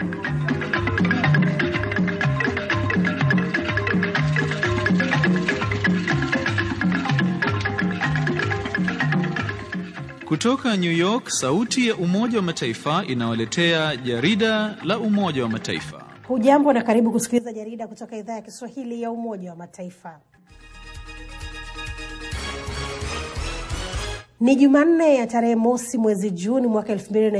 Kutoka New York, sauti ya Umoja wa Mataifa inawaletea jarida la Umoja wa Mataifa. Hujambo na karibu kusikiliza jarida kutoka idhaa ya Kiswahili ya Umoja wa Mataifa. Ni Jumanne ya tarehe mosi mwezi Juni mwaka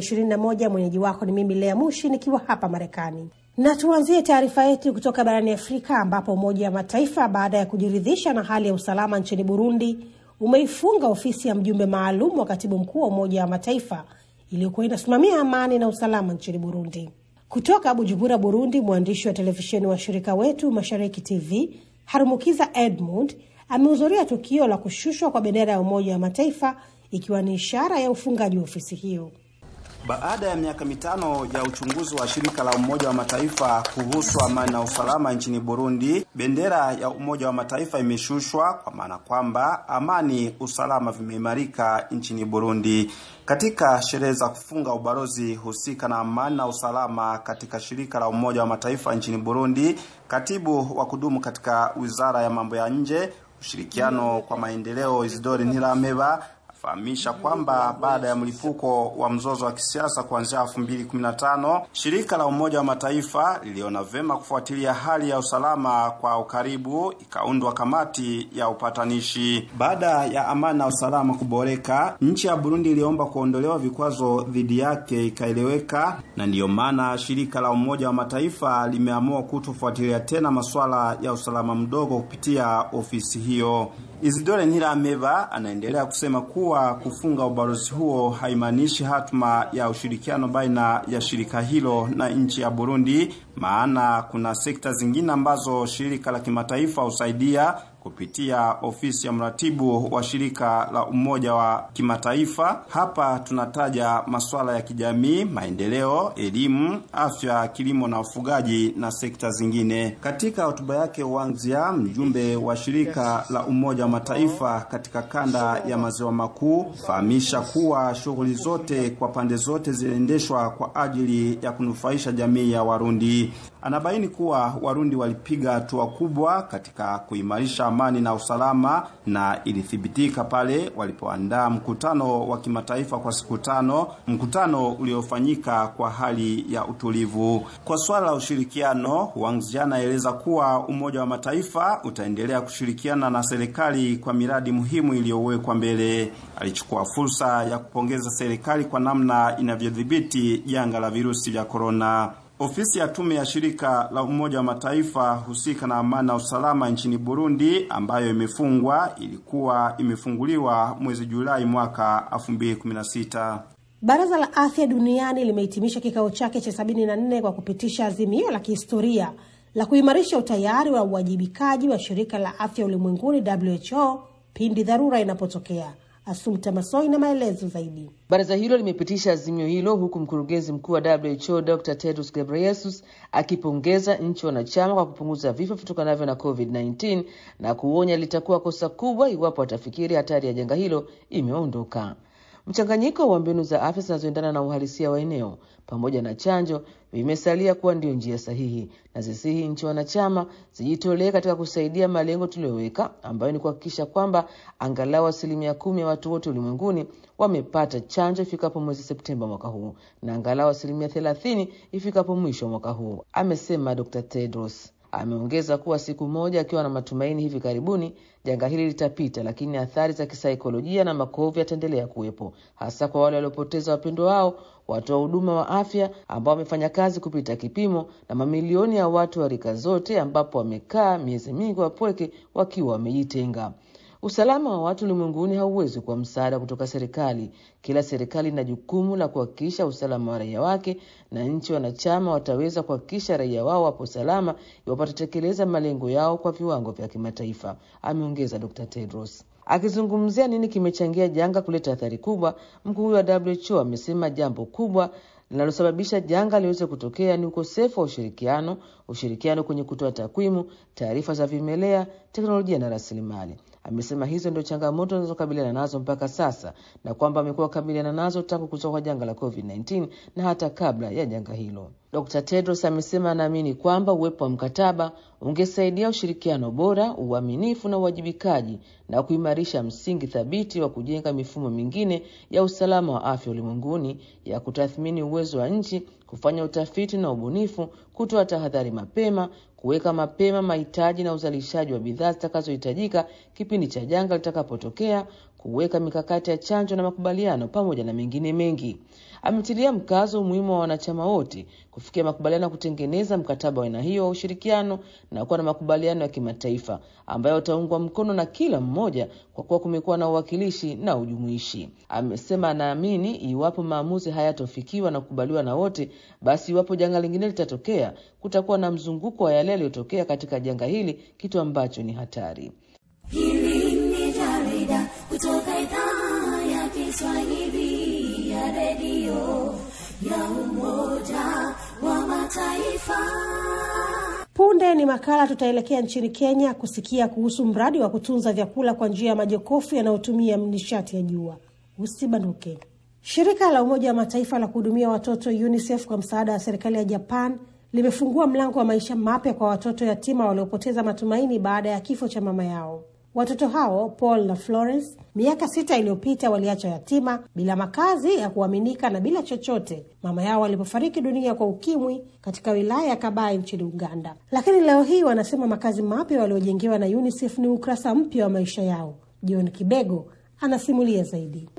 2021. Mwenyeji wako ni mimi Lea Mushi nikiwa hapa Marekani, na tuanzie taarifa yetu kutoka barani Afrika ambapo Umoja wa Mataifa baada ya kujiridhisha na hali ya usalama nchini Burundi umeifunga ofisi ya mjumbe maalum wa katibu mkuu wa Umoja wa Mataifa iliyokuwa inasimamia amani na usalama nchini Burundi. Kutoka Bujumbura, Burundi, mwandishi wa televisheni wa shirika wetu Mashariki TV Harumukiza Edmund amehudhuria tukio la kushushwa kwa bendera ya Umoja wa Mataifa ikiwa ni ishara ya ufungaji wa ofisi hiyo. Baada ya miaka mitano ya uchunguzi wa shirika la Umoja wa Mataifa kuhusu amani na usalama nchini Burundi, bendera ya Umoja wa Mataifa imeshushwa kwa maana kwamba amani, usalama vimeimarika nchini Burundi. Katika sherehe za kufunga ubalozi husika na amani na usalama katika shirika la Umoja wa Mataifa nchini Burundi, katibu wa kudumu katika Wizara ya Mambo ya Nje, ushirikiano kwa maendeleo, Isidori Ntirameba fahamisha kwamba baada ya mlipuko wa mzozo wa kisiasa kuanzia 2015 shirika la Umoja wa Mataifa liliona vema kufuatilia hali ya usalama kwa ukaribu, ikaundwa kamati ya upatanishi. Baada ya amani na usalama kuboreka, nchi ya Burundi iliomba kuondolewa vikwazo dhidi yake, ikaeleweka, na ndiyo maana shirika la Umoja wa Mataifa limeamua kutofuatilia tena masuala ya usalama mdogo kupitia ofisi hiyo. Isidore Ntirameba anaendelea kusema kuwa kufunga ubalozi huo haimaanishi hatma ya ushirikiano baina ya shirika hilo na nchi ya Burundi, maana kuna sekta zingine ambazo shirika la kimataifa husaidia kupitia ofisi ya mratibu wa shirika la Umoja wa Kimataifa. Hapa tunataja masuala ya kijamii, maendeleo, elimu, afya, kilimo na ufugaji na sekta zingine. Katika hotuba yake Wangzia, mjumbe wa shirika la Umoja wa Mataifa katika kanda ya maziwa makuu, fahamisha kuwa shughuli zote kwa pande zote ziliendeshwa kwa ajili ya kunufaisha jamii ya Warundi. Anabaini kuwa Warundi walipiga hatua kubwa katika kuimarisha amani na usalama na ilithibitika pale walipoandaa mkutano wa kimataifa kwa siku tano, mkutano uliofanyika kwa hali ya utulivu. Kwa swala la ushirikiano, Wangzi anaeleza kuwa Umoja wa Mataifa utaendelea kushirikiana na serikali kwa miradi muhimu iliyowekwa mbele. Alichukua fursa ya kupongeza serikali kwa namna inavyodhibiti janga la virusi vya korona. Ofisi ya tume ya shirika la Umoja wa Mataifa husika na amani na usalama nchini Burundi ambayo imefungwa ilikuwa imefunguliwa mwezi Julai mwaka 2016. Baraza la Afya Duniani limehitimisha kikao chake cha 74 kwa kupitisha azimio la kihistoria la kuimarisha utayari wa uwajibikaji wa shirika la afya ulimwenguni WHO pindi dharura inapotokea. Asumta Masoi na maelezo zaidi. Baraza hilo limepitisha azimio hilo huku mkurugenzi mkuu wa WHO Dr Tedros Ghebreyesus akipongeza nchi wanachama kwa kupunguza vifo vitokanavyo na COVID-19 na kuonya litakuwa kosa kubwa iwapo watafikiri hatari ya janga hilo imeondoka. Mchanganyiko wa mbinu za afya zinazoendana na uhalisia wa eneo pamoja na chanjo vimesalia kuwa ndio njia sahihi, na zisihi nchi wanachama zijitolee katika kusaidia malengo tuliyoweka, ambayo ni kuhakikisha kwamba angalau asilimia kumi ya watu wote ulimwenguni wamepata chanjo ifikapo mwezi Septemba mwaka huu na angalau asilimia thelathini ifikapo mwisho wa mwaka huu, amesema Dr Tedros. Ameongeza kuwa siku moja akiwa na matumaini hivi karibuni janga hili litapita, lakini athari za kisaikolojia na makovu yataendelea kuwepo, hasa kwa wale waliopoteza wapendo wao, watoa huduma wa afya ambao wamefanya kazi kupita kipimo, na mamilioni ya watu wa rika zote, ambapo wamekaa miezi mingi wapweke wakiwa wamejitenga. Usalama wa watu ulimwenguni hauwezi kuwa msaada kutoka serikali. Kila serikali ina jukumu la kuhakikisha usalama wa raia wake, na nchi wanachama wataweza kuhakikisha raia wao wapo salama iwapo watatekeleza malengo yao kwa viwango vya kimataifa, ameongeza Dr Tedros. Akizungumzia nini kimechangia janga kuleta athari kubwa, mkuu huyo wa WHO amesema jambo kubwa linalosababisha janga liweze kutokea ni ukosefu wa ushirikiano, ushirikiano kwenye kutoa takwimu, taarifa za vimelea, teknolojia na rasilimali. Amesema hizo ndio changamoto zinazokabiliana nazo mpaka sasa na kwamba amekuwa akabiliana nazo tangu kutoka kwa janga la COVID-19 na hata kabla ya janga hilo. Dr. Tedros amesema anaamini kwamba uwepo wa mkataba ungesaidia ushirikiano bora, uaminifu na uwajibikaji na kuimarisha msingi thabiti wa kujenga mifumo mingine ya usalama wa afya ulimwenguni ya kutathmini uwezo wa nchi, kufanya utafiti na ubunifu, kutoa tahadhari mapema, kuweka mapema mahitaji na uzalishaji wa bidhaa zitakazohitajika kipindi cha janga litakapotokea, kuweka mikakati ya chanjo na makubaliano, pamoja na mengine mengi. Ametilia mkazo umuhimu wa wanachama wote kufikia makubaliano ya kutengeneza mkataba wa aina hiyo wa ushirikiano na kuwa na makubaliano ya kimataifa ambayo utaungwa mkono na kila mmoja, kwa kuwa kumekuwa na uwakilishi na ujumuishi. Amesema anaamini iwapo maamuzi hayatofikiwa na kukubaliwa na wote, basi iwapo janga lingine litatokea, kutakuwa na mzunguko wa yale yaliyotokea katika janga hili, kitu ambacho ni hatari. Hili ni jarida kutoka idhaa ya Kiswahili ya redio ya Umoja wa Mataifa. Punde ni makala, tutaelekea nchini Kenya kusikia kuhusu mradi wa kutunza vyakula kwa njia ya majokofu yanayotumia nishati ya jua. Usibanduke. Shirika la Umoja wa Mataifa la kuhudumia watoto UNICEF kwa msaada wa serikali ya Japan limefungua mlango wa maisha mapya kwa watoto yatima waliopoteza matumaini baada ya kifo cha mama yao. Watoto hao Paul na Florence miaka sita iliyopita waliacha yatima bila makazi ya kuaminika na bila chochote mama yao walipofariki dunia kwa ukimwi katika wilaya ya Kabai nchini Uganda. Lakini leo hii wanasema makazi mapya waliojengewa na UNICEF ni ukurasa mpya wa maisha yao. John Kibego anasimulia zaidi.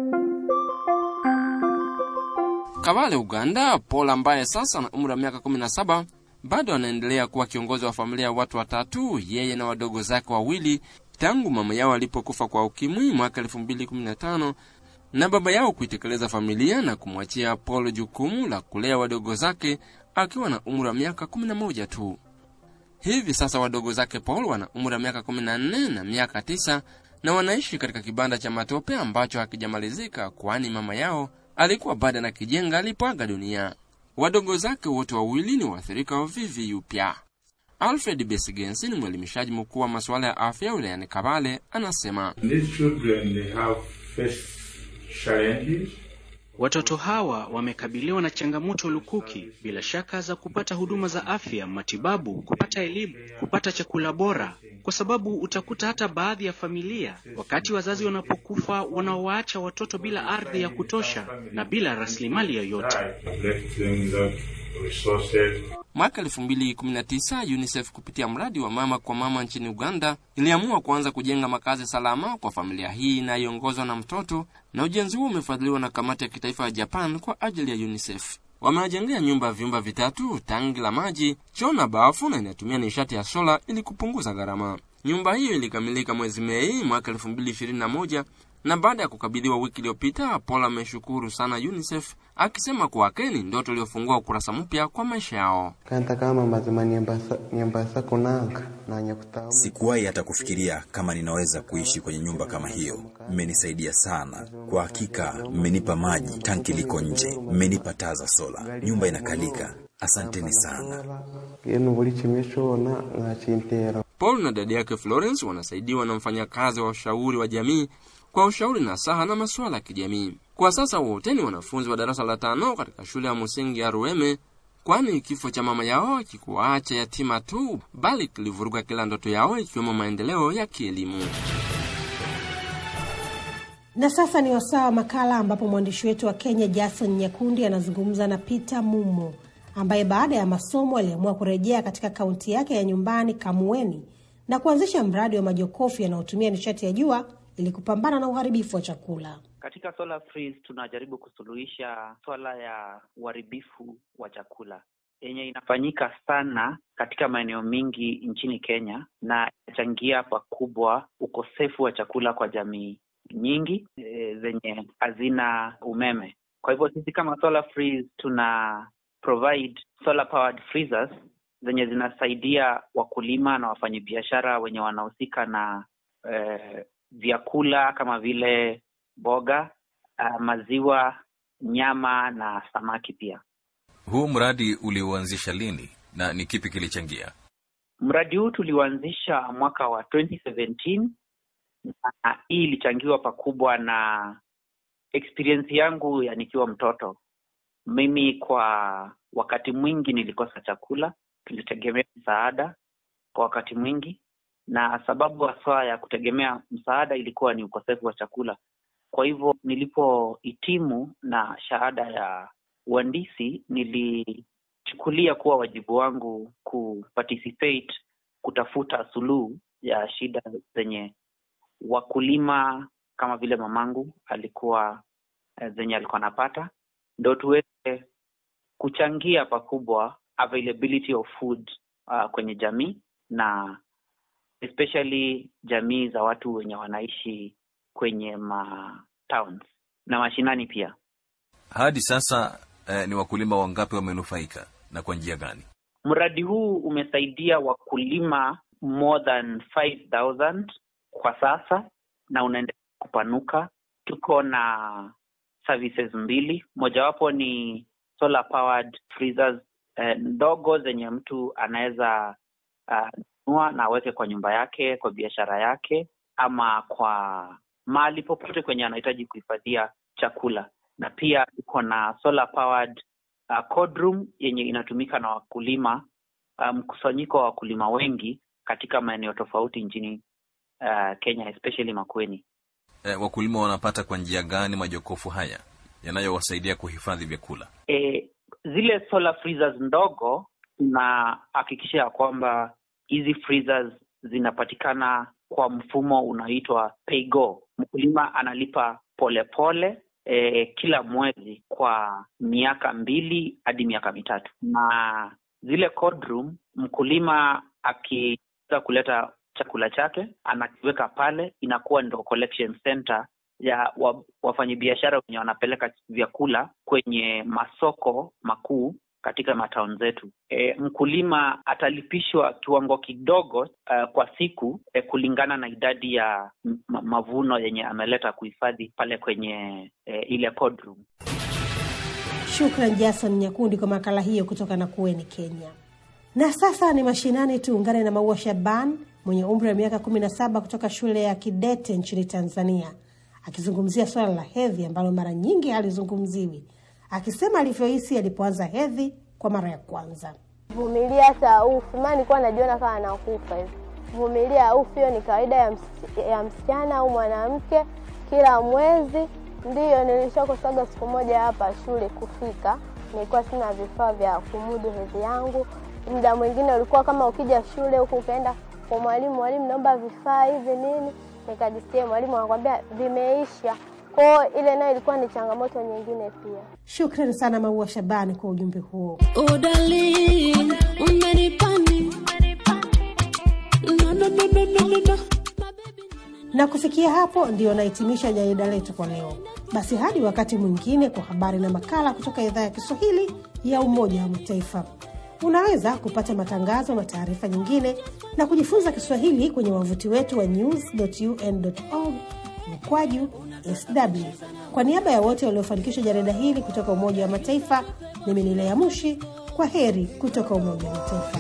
Kabale, Uganda, Paul ambaye sasa ana umri wa miaka 17 bado anaendelea kuwa kiongozi wa familia ya watu watatu, yeye na wadogo zake wawili, tangu mama yao alipokufa kwa ukimwi mwaka 2015 na baba yao kuitekeleza familia na kumwachia Paul jukumu la kulea wadogo zake akiwa na umri wa miaka 11 tu. Hivi sasa wadogo zake Paul wana umri wa miaka 14 na miaka 9 na wanaishi katika kibanda cha matope ambacho hakijamalizika, kwani mama yao alikuwa bado na kijenga alipoaga dunia. Wadogo zake wote wawili ni waathirika wa VVU pia. Alfred Besigensi ni mwelimishaji mkuu wa masuala ya afya wilayani Kabale, anasema These children they have faced challenges Watoto hawa wamekabiliwa na changamoto lukuki bila shaka za kupata huduma za afya, matibabu, kupata elimu, kupata chakula bora, kwa sababu utakuta hata baadhi ya familia wakati wazazi wanapokufa wanaowaacha watoto bila ardhi ya kutosha na bila rasilimali yoyote. died, left them without resources. Mwaka 2019 UNICEF kupitia mradi wa mama kwa mama nchini Uganda iliamua kuanza kujenga makazi salama kwa familia hii inayoongozwa na mtoto, na ujenzi huo umefadhiliwa na kamati ya kitaifa ya Japan kwa ajili ya UNICEF. Wamewajengea nyumba vyumba vitatu, tangi la maji, choo na bafu, na inatumia nishati ya sola ili kupunguza gharama. Nyumba hiyo ilikamilika mwezi Mei mwaka 2021 na baada ya kukabidhiwa wiki iliyopita, Paul ameshukuru sana UNICEF akisema kwake ni ndoto iliyofungua ukurasa mpya kwa maisha yao. kanta kama mazima niembasa, niembasa kunanga nanya kutamu Sikuwahi hata kufikiria kama ninaweza kuishi kwenye nyumba kama hiyo. Mmenisaidia sana kwa hakika, mmenipa maji, tanki liko nje, mmenipa taa za sola, nyumba inakalika. Asanteni sana. yenu buli kimwe cyona mwakintera Paul na dada yake Florence wanasaidiwa na mfanyakazi wa ushauri wa jamii kwa ushauri na saha na masuala ya kijamii. Kwa sasa wote ni wanafunzi wa darasa la tano katika shule ya msingi ya Rueme, kwani kifo cha mama yao kikuwaacha yatima tu, bali kilivuruga kila ndoto yao ikiwemo maendeleo ya kielimu. Na sasa ni wasaa wa makala ambapo mwandishi wetu wa Kenya Jason Nyakundi anazungumza na Peter Mumo ambaye baada ya masomo aliamua kurejea katika kaunti yake ya nyumbani Kamueni na kuanzisha mradi wa majokofu yanayotumia nishati ya jua ili kupambana na uharibifu wa chakula. Katika Solar Freeze tunajaribu kusuluhisha swala ya uharibifu wa chakula yenye inafanyika sana katika maeneo mengi nchini Kenya na inachangia pakubwa ukosefu wa chakula kwa jamii nyingi e, zenye hazina umeme. Kwa hivyo sisi kama Solar Freeze tuna provide solar powered freezers zenye zinasaidia wakulima na wafanyabiashara wenye wanahusika na eh, vyakula kama vile mboga, uh, maziwa, nyama na samaki pia. Huu mradi uliuanzisha lini na ni kipi kilichangia? Mradi huu tuliuanzisha mwaka wa 2017 na hii ilichangiwa pakubwa na experience yangu ya nikiwa mtoto. Mimi kwa wakati mwingi nilikosa chakula, tulitegemea msaada kwa wakati mwingi, na sababu haswa ya kutegemea msaada ilikuwa ni ukosefu wa chakula. Kwa hivyo nilipohitimu na shahada ya uhandisi, nilichukulia kuwa wajibu wangu kuparticipate kutafuta suluhu ya shida zenye wakulima kama vile mamangu alikuwa zenye alikuwa anapata, ndo tuweze kuchangia pakubwa availability of food uh, kwenye jamii na especially jamii za watu wenye wanaishi kwenye ma towns na mashinani pia. Hadi sasa eh, ni wakulima wangapi wamenufaika na kwa njia gani? Mradi huu umesaidia wakulima more than 5000 kwa sasa na unaendelea kupanuka. Tuko na services mbili, mojawapo ni solar powered freezers eh, ndogo zenye mtu anaweza nunua uh, na aweke kwa nyumba yake, kwa biashara yake, ama kwa mahali popote kwenye anahitaji kuhifadhia chakula. Na pia tuko na solar powered uh, cold room yenye inatumika na wakulima, mkusanyiko um, wa wakulima wengi katika maeneo tofauti nchini uh, Kenya especially Makueni. Eh, wakulima wanapata kwa njia gani majokofu haya yanayowasaidia kuhifadhi vyakula? E, zile solar freezers ndogo tunahakikisha ya kwamba hizi freezers zinapatikana kwa mfumo unaoitwa paygo. Mkulima analipa polepole pole, e, kila mwezi kwa miaka mbili hadi miaka mitatu, na zile cold room, mkulima akiweza kuleta chakula chake anakiweka pale, inakuwa ndo collection center ya wa, wafanyabiashara wenye wanapeleka vyakula kwenye masoko makuu katika mataun zetu. E, mkulima atalipishwa kiwango kidogo uh, kwa siku e, kulingana na idadi ya mavuno yenye ameleta kuhifadhi pale kwenye e, ile cold room. Shukran Jason Nyakundi kwa makala hiyo kutoka Nakueni, Kenya. Na sasa ni mashinani, tuungane na Maua Shaban mwenye umri wa miaka kumi na saba kutoka shule ya Kidete nchini Tanzania akizungumzia swala la hedhi ambalo mara nyingi halizungumziwi, akisema alivyohisi alipoanza hedhi kwa mara ya kwanza. Vumilia hata ufu, maana nilikuwa najiona kama nakufa hivi. Vumilia ufu, hiyo ni kawaida ya, ms ya msichana au mwanamke kila mwezi. Ndiyo nilishakosaga siku moja hapa shule kufika, nilikuwa sina vifaa vya kumudu hedhi yangu. Muda mwingine ulikuwa kama ukija shule huku ukaenda kwa mwalimu, mwalimu, naomba vifaa hivi nini nikajisikia mwalimu anakwambia vimeisha. Kwao ile nayo ilikuwa ni changamoto nyingine pia. Shukrani sana Maua Shabani kwa ujumbe huo. Udali, umenipani. No, no, no, no, no, no, no. Na kufikia hapo ndio nahitimisha jarida letu kwa leo. Basi hadi wakati mwingine kwa habari na makala kutoka idhaa ya Kiswahili ya Umoja wa Mataifa. Unaweza kupata matangazo na taarifa nyingine na kujifunza Kiswahili kwenye wavuti wetu wa news.un.org mkwaju sw. Kwa niaba ya wote waliofanikisha jarida hili kutoka Umoja wa Mataifa, mimi ni Lea Mushi. Kwa heri kutoka Umoja wa Mataifa.